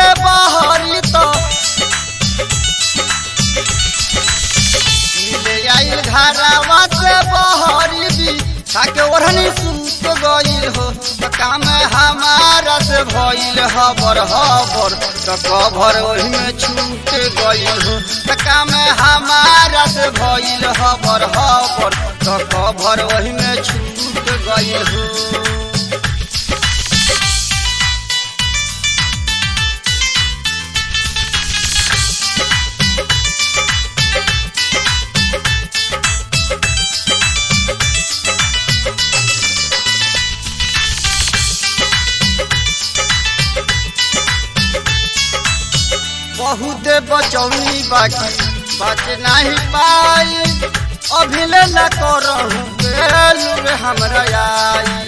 बहरी तो मिले आइल घरवा से बहरी भी खाके ओढ़नी सूत गइल हो त काम हमारा से भइल हबर हबर त कभर ओही में छूट गइल हो त काम हमारा से भइल हबर हबर त कभर ओही में छूट गइल हो बहुत बचौनी बाकी बच नहीं पाई अभिले न करहूँ बेलूर हमरा आई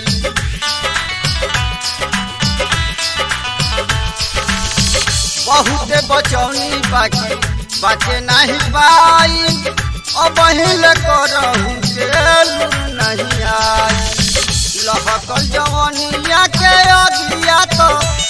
बहुत बचौनी बाकी बच नहीं पाई अबहिल करहूँ बेलूर नहीं आई लहकल जवनिया के अगिया तो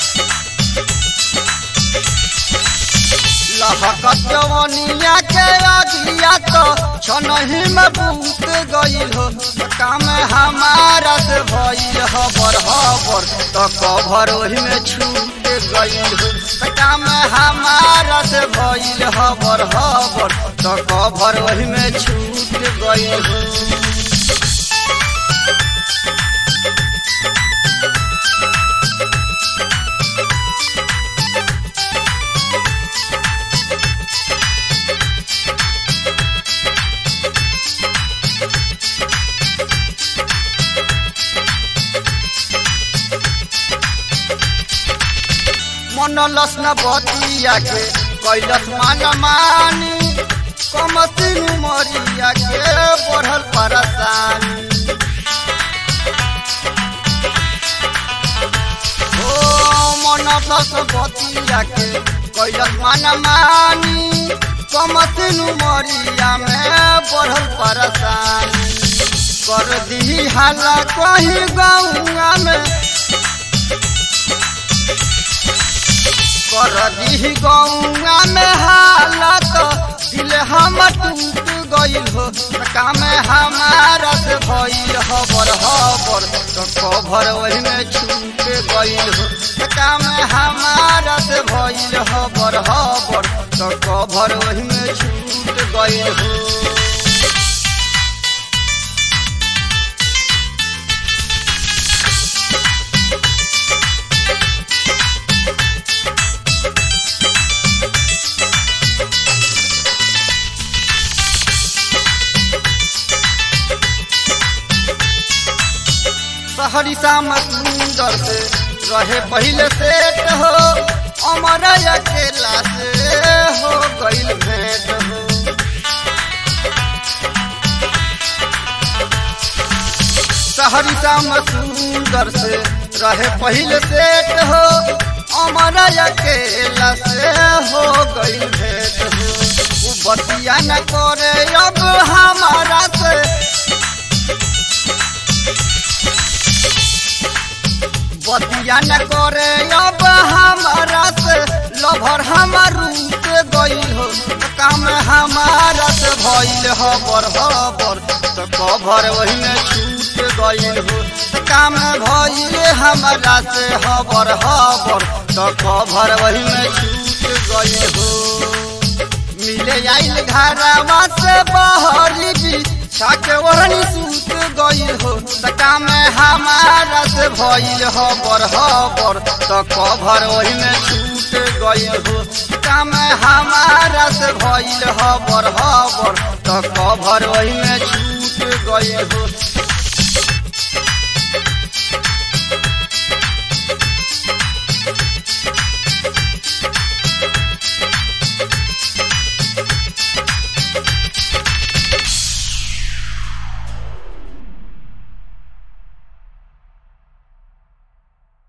लहकत जवनिया के अगिया तो छनही में बूत गइल हो काम हमारा से भइल हबर हबर तो कभर ओही में छूट गइल हो काम हमारा से भइल हबर हबर तो कभर ओही में छूट गइल हो मन लसन बतिया के कैलस मान मानी कमसिन मरिया के बढ़ल परेशानी ओ मन लस बतिया के कैलस मान मानी कमसिन मरिया में बढ़ल परेशानी कर दी हाला कहीं गौआ में कर दी गौआ में हालत दिल हम टूट गइल हो काम हमारा से भइल हबर हबर तो कभर वही में छूट गइल हो काम हमारा से भइल हबर हबर तो कभर वही में छूट गइल हो सहरी शाम सुंदर से रहे पहले सेट हो अमर अकेला से हो गइल भेंट हो सहरी शाम सुंदर से रहे पहले सेट हो अमर अकेला से हो गइल भेंट हो उ बतिया न करे अब हमारा से बतिया न करे अब हमारा से लभर हमार रूप गइल हो काम हमारा से भइल हबर हबर तो कभर वही में छूट गइल हो काम भइल हमारा से हबर हबर तो कभर वही में छूट गइल हो मिले आइल घरवा से बहरी भी छाके ओढ़नी सूत गइल हो त काम हमारा से भइल हबर हबर त कभर ओही में छूट गइल हो काम हमारा से भइल हबर हबर त कभर ओही में छूट गइल हो